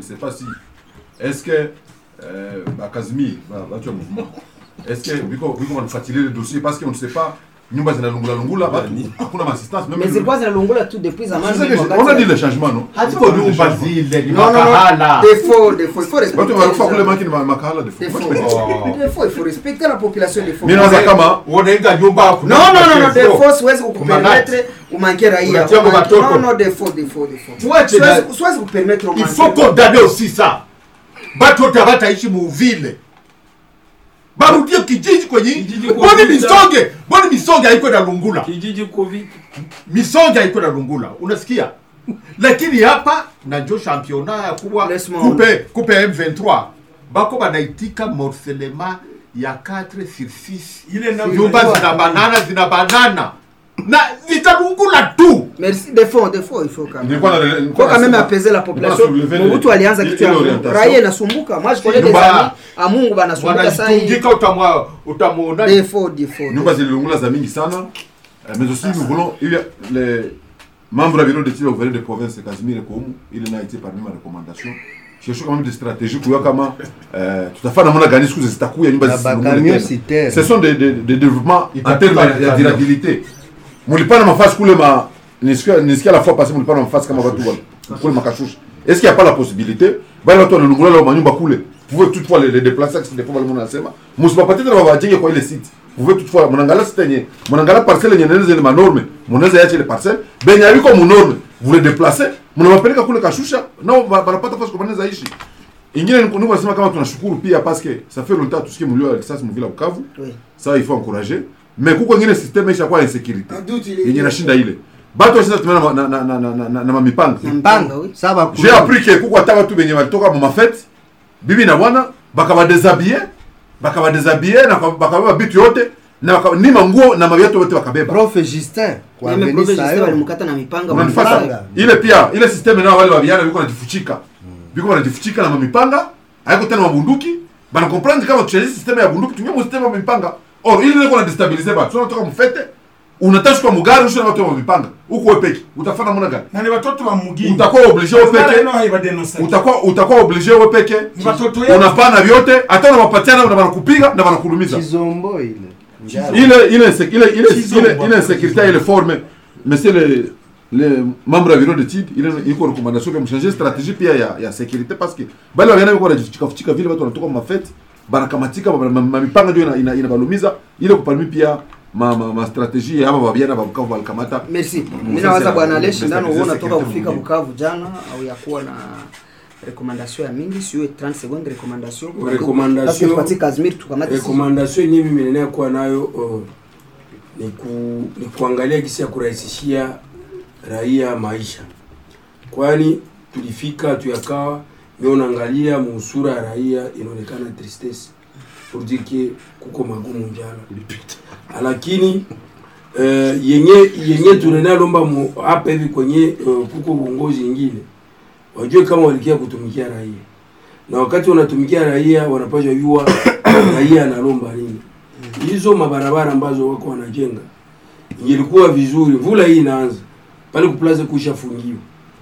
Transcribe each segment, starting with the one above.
sais pas si est-ce que euh, ba Casimir ba watu wa mouvement est-ce que biko biko wanafuatilia le dossier parce qu'on ne sait pas nyumba zinalungula lungula batu hakuna assistance même mais zilikuwa zinalungula tu depuis C'est zamani ça que je- on a dit le changement non haziko nyumba zile ni non non non makahala des faux des faux il faut respecter watu wanakufa kule les gens. maki ni ma- makahala de des fou faux Oh. des faux il faut respecter la population des faux mimi nawaza kama unaenga nyumba kuna non non non non des watoto. faux siwezi kukupermettre umanke raia Unatia kwa Umanke- watoto. non non des faux des faux des faux Tuache na- Siwezi- siwezi kupermettre il umanke faut condamner aussi ça batu wote abataishi muvile barudie kijiji kwenye Kijiji kwa boni vita. misonge boni misonge haiko na lungula kijiji covid misonge haiko na lungula unasikia lakini hapa na njo championnat ya kubwa Laisse-moi kupe, kupe m23 bako banaitika morcelema ya 4 sur 6 ile na nyumba zina banana zina banana na zitalungula tu merci des faux des faux il faut quand même nilikuwa na faut quand même apaiser la population soulever Mobutu ile- alianza kitu ya ile orientation. raia inasumbuka moi je connais des Nyumba- amis à Mungu banasumbuka sasa hii wanajitungika utamwa utamuona des faux des faux nyumba zililungula za mingi sana euh, mais aussi nous voulons il y a les membres du bureau d'études au de province Casimir Komu il n'a été parmi ma recommandation cherchons quand même des stratégies kuya kama euh, tutafanya namna gani siku zitakuya nyumba Na zisilungule bakamio tena. sitera. ce sont des, des, des développements en Itakuwa termes ya bakamio. durabilité mulipana mafasi kule ma nisikia nisikia la fois passée mulipana mafasi kama watu wale kule makashusha est-ce qu'il y a pas la possibilité bali watu wanalungula leo manyumba kule vous pouvez toutefois les, les déplacer qui des fois wale mnasema msipapate tena wawajenge kwa ile site vous pouvez toutefois mnaangalia site yenye mnaangalia parcelle yenye nene zile manorme mnaweza yacha ile parcelle benye aliko munorme vous les déplacez mnawapeleka kule kashusha nao ba- banapata fasi kwa banaweza ishi ingine ni kununua nasema kama tunashukuru pia parce que ça fait longtemps tusikie mlio ya risasi mvila Bukavu Oui. ça il faut encourager mais kuko ingine système isha kwa insécurité yenye nashinda ile bato sasa tumena na na na na, na, na, na mamipanga mbanga oui saba j'ai appris que kuko hata watu benye walitoka mu mafete bibi na bwana bakabadeshabille bakabadeshabille na bakabeba bitu yote na baka- ni manguo na maviatu yote bakabeba prof Justin kwa meme Venice projet ayo. walimkata na mipanga unanifata mbaya. ile pia ile systeme nao wale wabiana biko najifuchika biko wanajifuchika na mamipanga haiko tena mabunduki bana comprendre kama tuchaje systeme ya bunduki tumia systeme ya mipanga or ile ndio kuna destabiliser ba tunatoka mfete unataka kwa mugari usho na watu wa mipanga huko wewe peke utafanya mwana gani na ni watoto wa mugini utakuwa obligé wewe Barabara peke ino haibadenonsa. utakuwa utakuwa obligé wewe peke Ni watoto yetu. unapana vyote hata unawapatiana na wanakupiga na wanakurumiza Kizombo ile. Njara. ile ile inse- ile ile Chizo, ile bwana. ile insécurité ile forme monsieur le le membre ya bureau d'étude ile iko recommandation kwa mchanger stratégie pia ya ya sécurité parce que bali wanaenda kwa kujichika fuchika vile watu wanatoka mafete barakamatika ma- ma- ma- mipanga ndio ina- ina- inabalumiza ile kupalmi pia ma ma, ma stratégie ya hapa babiana ba Bukavu walikamata merci mimi sasa nawaza ya- bwana ya- Leshi ndano ya- uona ya- toka ya- kufika ya- Bukavu jana au ya kuwa na recommandation ya mingi sio 30 secondes recommandation Recommandation- Basi tupatie Kazimir tukamate rekomandasio yenyewe mimi nenea kuwa nayo uh, ni, ku, ni kuangalia gisi ya kurahisishia raia maisha, kwani tulifika tuyakawa ndio unaangalia musura ya raia inaonekana tristesse pour dire que kuko magumu njala, lakini uh, yenye yenye tunenea lomba mu hapa hivi kwenye uh, kuko uongozi ingine wajue kama walikia kutumikia raia na wakati wanatumikia raia wanapaswa jua raia analomba nini. Hizo mabarabara ambazo wako wanajenga, ingelikuwa vizuri, mvula hii inaanza pale kuplaza kushafungiwa,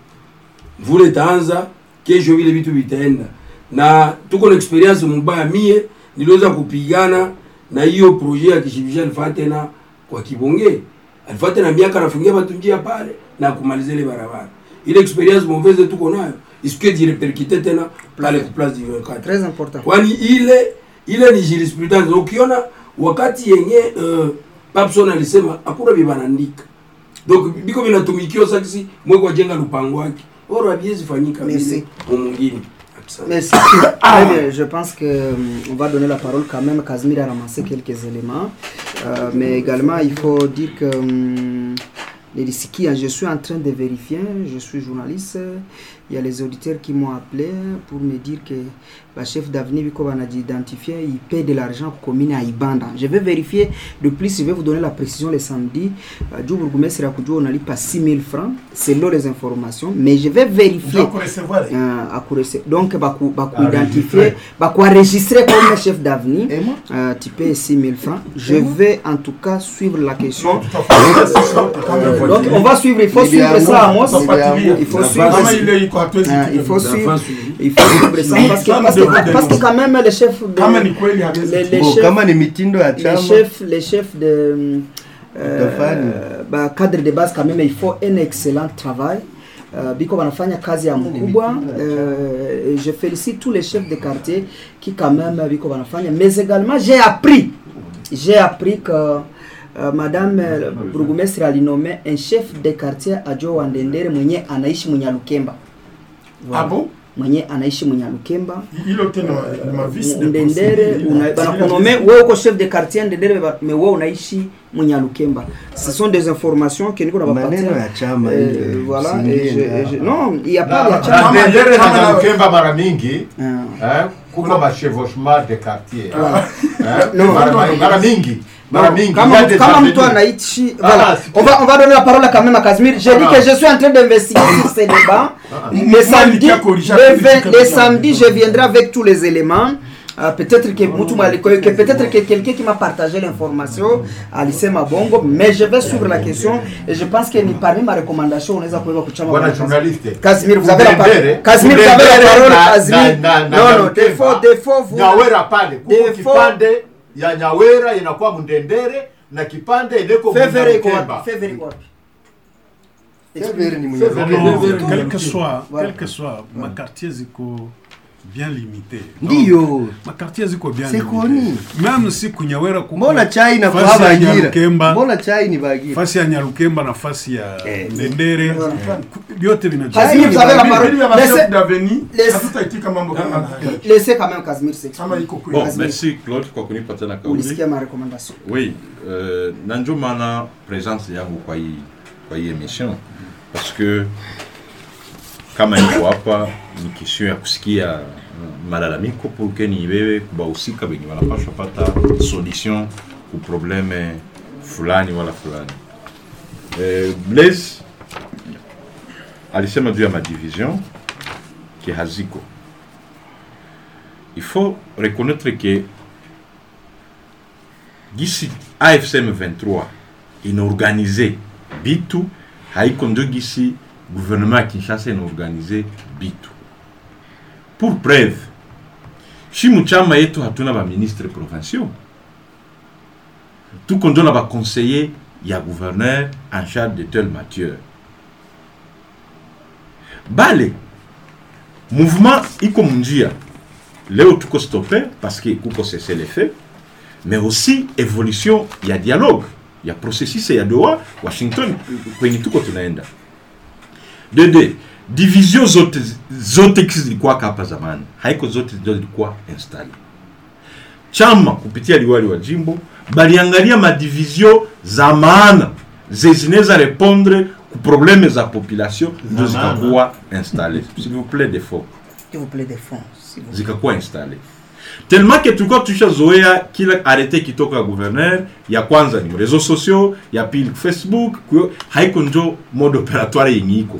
mvula itaanza kesho, vile vitu vitaenda, na tuko na experience mbaya. Mie niliweza kupigana na hiyo projet ya kishibisha alifaa tena kwa Kibonge, alifaa tena miaka anafungia watu njia pale na kumaliza ile barabara. Ile experience mauvaise tuko nayo isikuwe jireperkite tena pale ku place du 24 très important kwani ile ile ni jurisprudence. Ukiona wakati yenye uh, Papson alisema hakuna vibanaandika donc biko vinatumikio sakisi mweko ajenga lupango wake oro haviwezi fanyika Merci. vile mwingine. Asante. Merci. Très bien, je pense que euh, on va donner la parole quand même. Casimir a ramassé quelques éléments, Euh, mais également il faut dire que hum, les risques, je suis en train de vérifier. Je suis journaliste. Il y a les auditeurs qui m'ont appelé pour me dire que le chef d'avenir Biko a identifié, il paie de l'argent pour commune à Ibanda. Je vais vérifier. De plus, je vais vous donner la précision le samedi. Euh, Djou Bourgoumès Rakudjou, on a pas 6 000 francs selon les informations, mais je vais vérifier. Donc, recevoir. Euh, akurese- donc baku baku identifier baku enregistrer comme chef d'avenir Et moi euh, tu payes 6 000 francs je vais en tout cas suivre la question Non, tout à fait. C'est ça, c'est ça. Donc on va suivre, il faut suivre ça Amos. Tunafuatilia. Il faut Na suivre. kama ile iko hatuwezi Ah, kitu. il faut suivre. Nafasi hivi. Il faut suivre ça parce que, parce que, parce que quand même les chefs de, kama ni kweli hawezi les, les Bon, chefs kama ni mitindo ya les chama chefs, les chefs de euh, Tofani. bah, cadre de base quand même il faut un excellent travail Uh, biko wanafanya kazi ya mkubwa uh, je félicite tous les chefs de quartier qui quand même biko wanafanya mais également j'ai appris j'ai appris que uh, madame euh, burgomestre alinomme un chef de quartier ajo wandendere mwenye anaishi munyalukemba Ah bon? mwenye anaishi munyalukemba hilo tena ni mavisi de ndendere possibility. una- banakunome wewe uko chef de quartier ndendere ba- mais wewe unaishi munyalukemba ce sont des informations que niko nabapatia maneno ya chama Eh, ile, voilà usiingie et je, et je, ndani. non il y a Na- pas de na- chama na- Ndendere kama na na- Nyalukemba mara mingi Ah. eh, kuko machevauchement de quartier Voilà. Eh, Non. mara- mara- mara mingi mara Non, mingi kama il y a mtu- des kama mtu avenues. anaishi Ah, voilà c'est on va on va donner la parole quand même à Casimir j'ai dit Ah. que je suis en train d'investiguer sur ces débats le samedi nilikia corriger le kitu vingt- kama le ça. samedi je viendrai avec tous les éléments Euh, peut-être que mtu mwaliko- que peut-être que quelqu'un qui m'a partagé l'information alisema bongo mais je vais suivre la question et je pense que ni parmi ma recommandation unaweza kuweka kuchama bwana kwa- journaliste Casimir, vous avez la parole. Mudendere- Casimir, vous avez la Mudendere parole, na- Casimir. na- na- na Non, non, Nyalukemba. des faux, des faux, vous- nyawera pale kuko Des faux. kipande ya nyawera inakuwa mndendere na kipande ileko Fevere iko Mnyalukemba. wapi? Fevere iko wapi? Fevere ni Fevere. mwenye Non, quel que soit, Voilà. quel que soit, ma quartier ziko bien limité. ndiyo Ma quartier ziko bien C'est limité. connu. Même si kunyawera kuko mbona chai na fasi kwa ya bagira Nyalukemba, mbona chai ni bagira fasi ya Nyalukemba na fasi ya Eh. Ndendere ku- vyote Casimir, vinajua. vous avez la parole. Vile vya machef Laissez- d'avenue, laissez- hatutaitika mambo kama haya. Laissez quand même Casimir s'exprimer. kama iko kweli Bon, Casimir. merci Claude kwa kunipa tena kauli. ulisikia ma recommandation Oui, euh, na ndio maana presence yangu kwa hii kwa hii emission parce que kama niko hapa ni question ya kusikia uh, malalamiko pour que niwewe kubahusika wenye wanapaswa pata solution ku probleme fulani wala fulani. Eh, Blaise alisema juu ya madivision ki haziko. Il faut reconnaître que gisi AFCM 23 inaorganize bitu haiko ndio gisi gouvernement ya Kinshasa inaorganize bitu. Pour preuve, shi muchama yetu hatuna ba ministre provinciaux, tuko ndio na ba conseiller ya gouverneur en charge de tel matière. Bale mouvement iko munjia leo tuko stoppé parce que kuko cessez les faits mais aussi évolution ya dialogue ya processus ya doa washington kwenye tuko tunaenda dede division zote zote zilikuwa hapa zamani haiko zote ndio zilikuwa installe chama kupitia liwali wa jimbo baliangalia madivizio za maana zezineza répondre ku probleme za population ndio zikakuwa installe s'il vous plaît d'effort s'il vous plaît des fonds s'il vous plaît. zikakuwa installe tellement que tulikuwa tushazoea kila arete kitoka gouverneur ya kwanza ni réseaux sociaux ya pili facebook kuyo, haiko njo mode opératoire yenye iko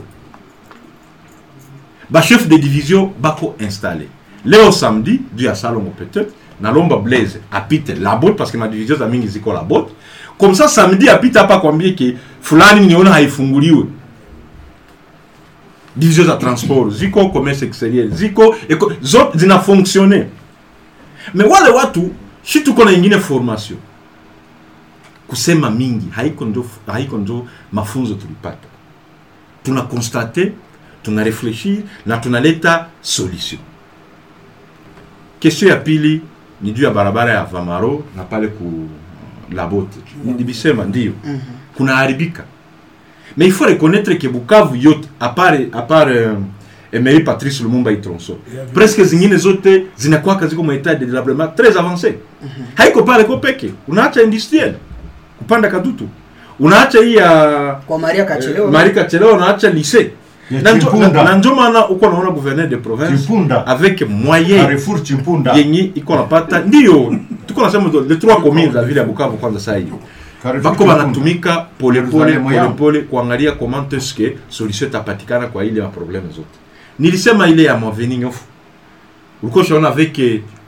bachef de division bako installe leo samedi juu ya salongo peut-être nalomba blaise apite labot parce que madivision za mingi ziko labot comme ça samedi apite hapa kwambie ke fulani niona haifunguliwe division za transport ziko commerce exterieur ziko eko, zote zina fonctionne me wale watu shi tuko na ingine formation kusema mingi haiko njo, haiko njo mafunzo tulipata tuna constate tuna reflechir na tunaleta solution question ya pili ni juu ya barabara ya vamaro na pale ku labote nibisema ndio kuna haribika mais il faut reconnaître que bukavu yote à part, à part euh, emery patrice lumumba itronso presque zingine zote zinakwaka ziko mwaetat de développement très avancé haiko pale ko peke unaacha industriel kupanda kadutu unaacha hii ya kwa Maria Kachelewa marika chelewa unaacha lycée Ya Na njo- Chimpunda. na- na njo maana uko naona gouverneur de province Chimpunda. avec moyen Carrefour Chimpunda. yenye iko napata ndio tuko nasema les trois communes za vile ya bukavu kwanza saa hiyo Carrefour bako Chimpunda. banatumika polepole Yerusalemu yao. polepole kuangalia comment est-ce que solution itapatikana kwa ile maprobleme zote nilisema ile ya maveni nyofu ulikuwa ushaona avec eh,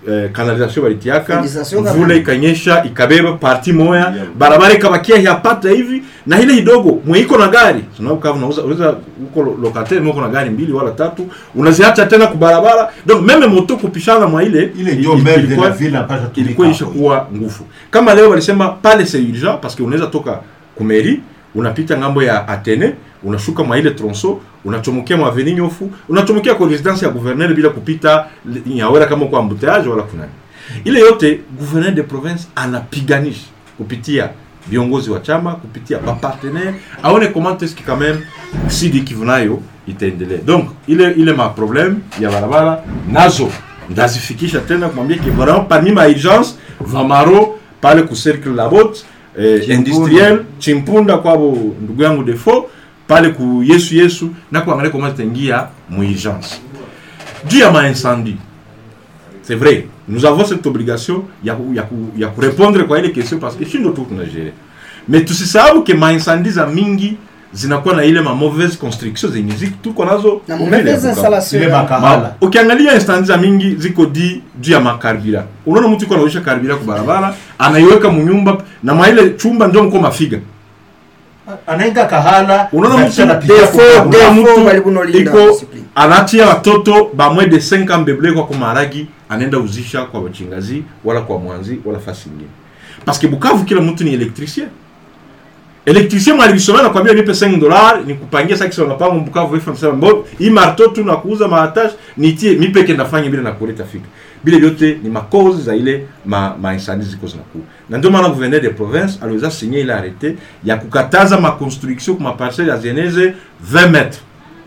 eh, canalisation walitiaka Fondisation mvula kama- ikanyesha ikabeba parti moya barabara ikabakia yapata hivi na ile kidogo mweiko na gari sababu kama unauza unaweza uko lo- locataire mwiko na gari mbili wala tatu unaziacha tena kubarabara donc meme moto kupishana mwa ile ile ndio il- maire de ilikuwa- la ville ambacho ilikuwa ishakuwa nguvu kama leo walisema pale c'est urgent parce que unaweza toka kumeri unapita ngambo ya Atene unashuka mwa ile tronso unachomokia mwa avenue nyofu unachomokia kwa residence ya gouverneur bila kupita li- nyawera kama kwa embouteillage wala kunani ile yote gouverneur de province anapiganisha kupitia viongozi wa chama kupitia bapartenaire aone comment est-ce que quand même sidi Kivu nayo itaendelea donc ile ile ma problème ya barabara nazo ndazifikisha tena kumwambia ki vraiment parmi ma urgence vamaro pale ku cercle la botte eh, industriel chimpunda kwabo ndugu yangu defo pale ku yesu yesu na kuangalia comment zitaingia mu urgence juu ya maincendie c'est vrai nous avons cette obligation ya, ku- ya, ku- ya kurepondre kwa ile question parce que shindo tu tunagere mais tusisahau ke maincendie za mingi zinakuwa na ile ma mauvaise construction zenye ziko tuko nazo na mbele ya mauvaise Bukavu. installation ile ya- makahala Ma- ukiangalia instansi za mingi ziko di juu ya makarbira unaona mtu iko anaisha karbira kwa barabara anaiweka munyumba na mwa ile chumba ndio mko mafiga anaenda kahala Unaona na mtu- kisha anapitia Defo- kukaula. defo Unaona mtu bali kunolinda iko discipline. anatia watoto bamwe de 5 ans beble kwa kumaragi anaenda uzisha kwa wachingazi wala kwa mwanzi wala fasi ingine parce que Bukavu kila mtu ni électricien électricien mwalivisomea nakwambia nipe 5 dollars nikupangia sasa kisha unapanga Bukavu FM sema mbo hii marto tu na kuuza maattache nitie mi peke ndafanya bila na kuleta fika bila vyote ni makozi za ile ma, ma incendie ziko zinakuwa na ndio maana gouverneur de province aliweza signer ile arrêté ya kukataza ma construction kwa parcelle ya zeneze 20 mètres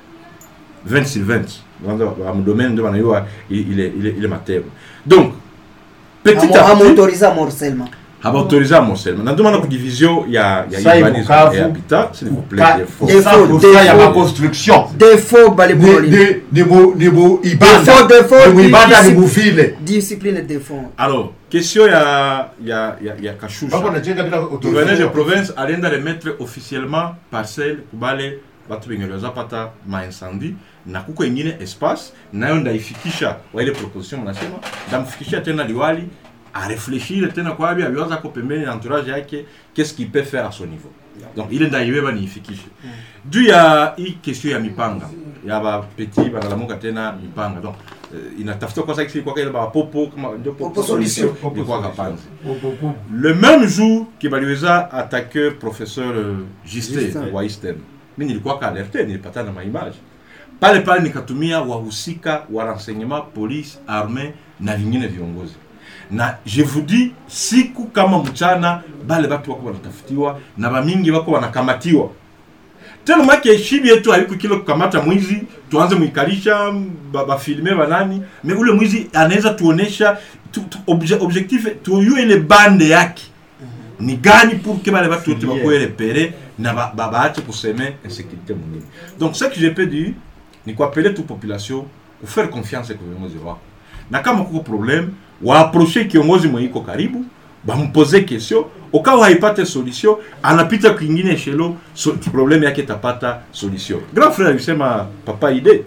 20 sur 20 kwanza wa mdomaine ndio wanaiwa ile ile ile matero donc petit Amo- à petit amotoriza morcellement habaautorize amosellement na ndio maana ku division ya ya Sasa urbanisme Bukavu, et habitat s'il vous plaît Ka- des fois. Des- Sa- Defo, sa ya defo. maconstruction defo bali ni kunolinda ni ni mu ni mu ibanda Defo, defo, ni mu ibanda ni discipline. mu vile discipline defo alors question ya ya ya, ya kashusha bako najenga bila gouverneur de autorisation province alienda remettre officiellement parcelle kubale batu benye waliweza pata maincendie na kuko ingine espace nayo ndaifikisha wa ile proposition mnasema ndamfikishia tena liwali arefleshire tena kwa abi abiwaza ko pembeni na entourage yake qu'est-ce qu'il peut faire à son niveau donc ile ndaiweba niifikishe juu ya hii question ya mipanga ya bapeti banalamuka tena mipanga donc uh, inatafuta kwa sasa kwa ile bapopo kama ndio Popo solution. ilikuwa kapanzi le même jour que baliweza attaque professeur euh, Justin Justin. wa Eastern mi nilikuwa ka alerte nilipata na maimage pale pale nikatumia wahusika wa renseignement police armée na vingine viongozi na je vous dis siku kama mchana bale batu wako wanatafutiwa na bamingi wako wanakamatiwa tena make shibi yetu haiko kile kukamata mwizi tuanze mwikalisha ba- bafilme banani me ule mwizi anaweza tuonesha tu, tu, obje, objectif tuyue ile bande yake ni gani pour que bale batu wote bakuwe repere na ba- ba- baache kuseme insécurité mwingine donc ce que je peux dire ni kuapele tu population kufaire confiance kwa viongozi wako na kama kuko problème waapproche kiongozi mwenye iko karibu bampoze question ukawa haipate solution anapita kwingine eshelo so, problème yake itapata solution grand frère alisema papa ide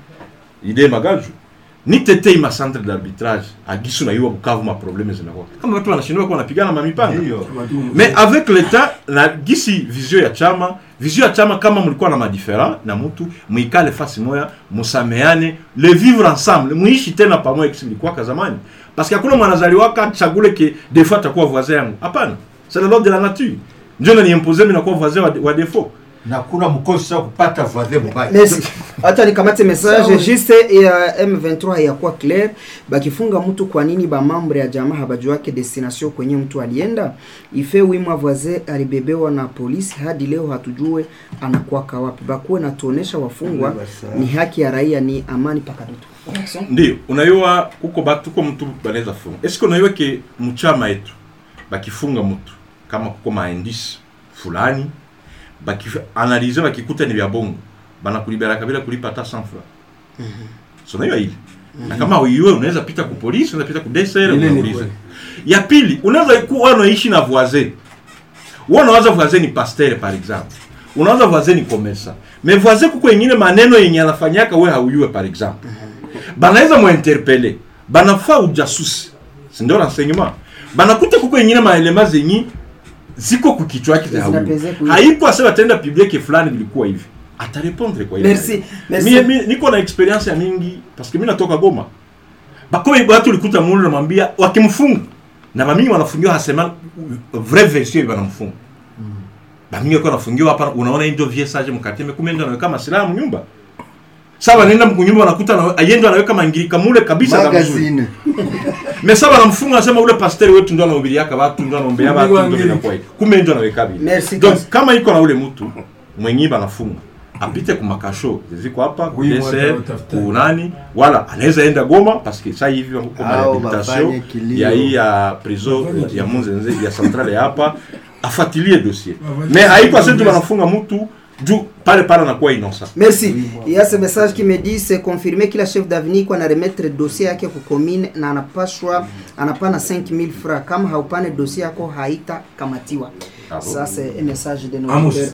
ide magaju nitetei ma centre d'arbitrage agisu na iwa bukavu ma problème zinakuwa kama watu wanashindwa kuwa wanapigana mamipanga Ndiyo. mais avec l'état na gisi vision ya chama vision ya chama kama mlikuwa na madifferent na mtu mwikale fasi moya musameane le vivre ensemble muishi tena pamoja kisi mlikuwaka zamani parce que hakuna mwanazaliwaka chagule ke des fois atakuwa voisin yangu hapana c'est le lord de la nature ndio naniimpose mimi nakuwa voisin wa, wa défaut na kuna mkosi wa kupata voisin mubaya Merci. Hata nikamate message juste ya M23 hayakuwa clair. Bakifunga mtu kwa nini ba membre ya jamaa habajuake destination kwenye mtu alienda? Ife wimwa voisin alibebewa na polisi hadi leo hatujue anakuwa wapi. Bakuwe natuonesha wafungwa ni haki ya raia ni amani pakadutu. ndio unaiwa kuko batu kuko mtu banaweza funga eske unaiwa ke mchama yetu bakifunga mtu kama kuko maindisi fulani bakianalize bakikuta ni vya bongo banakuliberaka bila kulipa hata 100 francs so unaiwa ile na kama uiwe unaweza pita ku polisi unaweza pita ku DSR Ile ni unauliza kweli. ya pili unaweza kuwa unaishi na voisin wewe unawaza voisin ni pasteur par exemple unawaza voisin ni commerçant mais voisin kuko ingine maneno yenye anafanyaka wewe hauyue par exemple banaweza muinterpele banafaa ujasusi sindo renseignement banakuta kuko ingine maelema zenyi ziko kukichwa yake za huyu Zinapeze kuishi. haiko ase batenda publike fulani vilikuwa hivi atarepondre kwa ile Merci, hali. merci. Mie- mie- niko na experience ya mingi parce que mi natoka goma bakoe watu ulikuta mulu namwambia wakimfunga na bamingi wanafungiwa hasema vrai version banamfunga bamingi wako wanafungiwa hapa unaona hii ndio vie sage mkate kumbe ndio anaweka masilaha mnyumba sasa wanaenda mkunyumba wanakuta na ayendo anaweka mangirika mule kabisa za mzuri magazine mais sasa wanamfunga anasema ule pasteur wetu ndio anahubiriaka watu ndio anaombea watu ndio Angirika. inakuwa hivi. kumbe ndio anaweka bibi Merci, donc Kasi. kama iko na ule mtu mwenye banafunga apite kumakasho ziko hapa Oui, kudese mwata utafuta. kunani wala anaweza enda Goma parce que sasa hivi wako kama Au rehabilitation bafanye kilio. ya hii ya prison ya Munzenze ya centrale ya hapa afatilie dossier Bafanye mais haiko kilio. asetu banafunga mtu juu pale pale anakuwa innocent Merci. Il y a ce message qui me dit c'est confirmé kila chef d'avenir kwa na remettre dossier yake ku commune na anapashwa anapana 5000 francs kama haupane dossier yako haita kamatiwa. Ah bon? Ça c'est un message de nos Amos. auditeurs.